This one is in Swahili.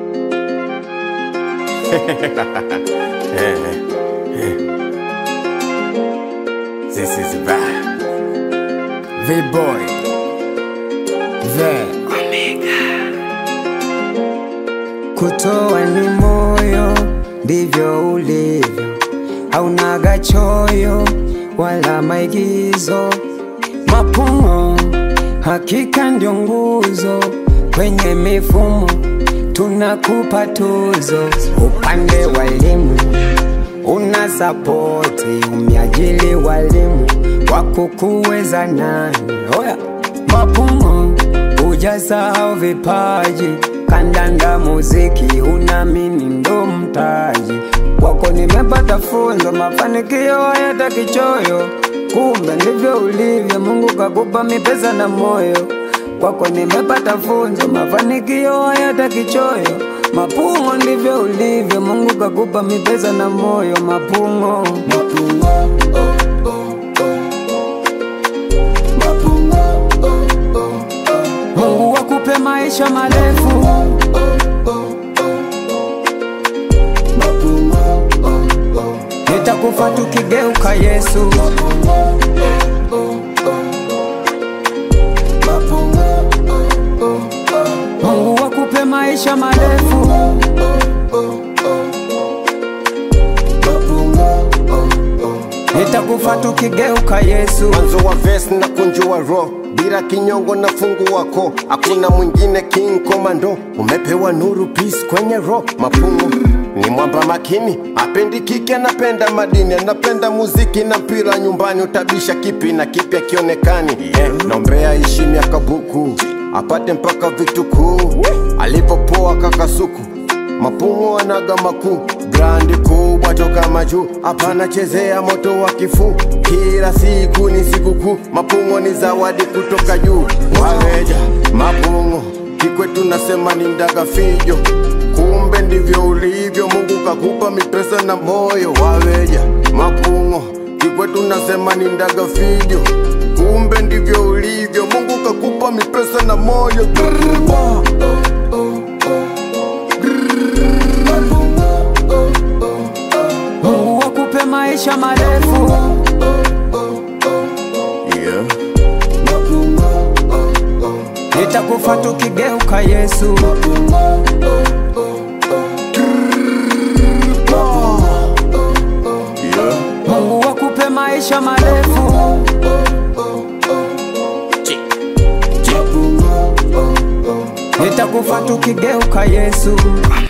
This is bad. V-boy The Kutoa ni moyo, ndivyo ulivyo, haunaga choyo wala maigizo. Mapumo hakika ndio nguzo, kwenye mifumo tunakupa tuzo. Upande wa elimu una sapoti, umeajili walimu wakukuweza nani? Oya Mapumo hujasahau vipaji, kandanda, muziki, unamini ndo mtaji wako. Nimepata funzo, mafanikio hayataki choyo, kumbe ndivyo ulivyo. Mungu kakupa mipesa na moyo kwako. Nimepata funzo, mafanikio hayataki choyo, Mapungo ndivyo ulivyo. Mungu kakupa mipesa na moyo, Mapungo, Mapungo. Mungu wakupe maisha marefu nitakufa tukigeuka Yesu Mungu wakupe maisha marefu nitakufa tukigeuka Yesu Mwanzo wa verse na kunjua ro bila kinyongo na fungu wako, hakuna mwingine king komando. Umepewa nuru peace kwenye ro mapungu ni mwamba makini, apendi kike, anapenda madini, anapenda muziki na mpira nyumbani. Utabisha kipi na kipi akionekani? Yeah, naombea ishi miaka buku apate mpaka vitukuu alipopoa kakasuku mapungo anaga makuu brandi kubwa toka majuu hapana chezea moto wa kifuu kila siku ni sikukuu mapungo ni zawadi kutoka juu waweja mapungo kikwetu nasema ni ndaga fijo kumbe ndivyo ulivyo mungu kakupa mipesa na moyo waweja mapungo kikwetu nasema ni ndaga fijo kumbe ndivyo ulivyo mungu kakupa mipesa na moyo Grrrr. Mungu wakupe maisha marefu yeah. nitakufa tukigeuka Yesu Yeah. Mungu wakupe maisha marefu nitakufa tukigeuka Yesu